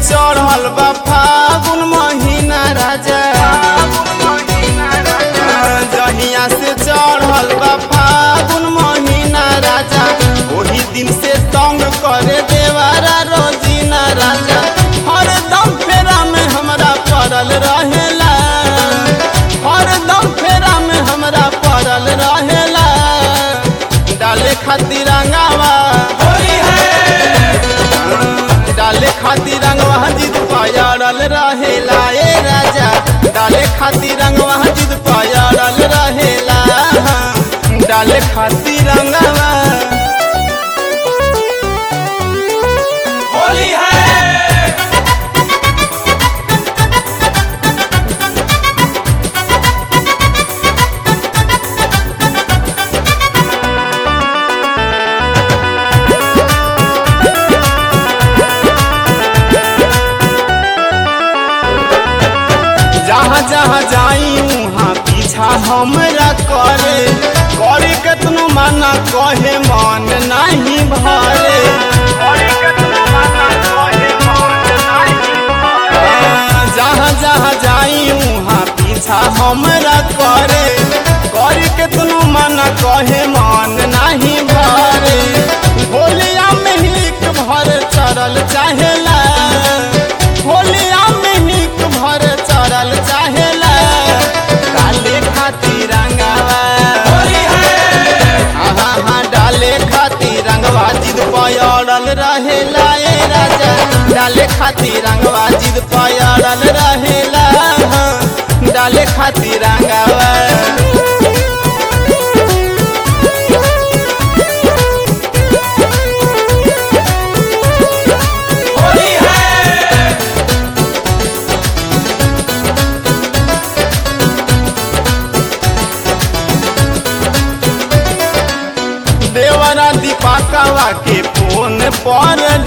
चढ़ल बा फागुन महीना राजा जहिया से चढ़ल बा फागुन महीना राजा ओही दिन से तंग करे देवारा रोजीना राजा हरदम फेरा में हमरा पड़ल रहेला हरदम फेरा में हमरा पड़ल रहेला डाले खातिर रंगावा डाले खातिर रंगवा जिद पायरल रहेला ए राजा डाले खातिर रंगवा जिद पायरल रहेला डाले खातिर रंगवा होली है जहाँ जहाँ जाई वहाँ पीछा हमरा करे करे केतनो माना कहे मन नहीं भरे जहाँ जहाँ जाई वहाँ पीछा हमरा करे करे केतनो माना कहे मन नहीं भरे होलिया में हिक भर चढ़ल चाहेला होलिया में हिक भर चढ़ल चाहेला डाले खातिर रंगावा होली है हाँ हाँ डाले खातिर रंगवा जिद पयड़ल रहेला ए राजा डाले खातिर रंगवा जिद पयड़ल रहेला हाँ, डाले खातिर रंगवा होली है देवरा दीपाकवा के फोन पर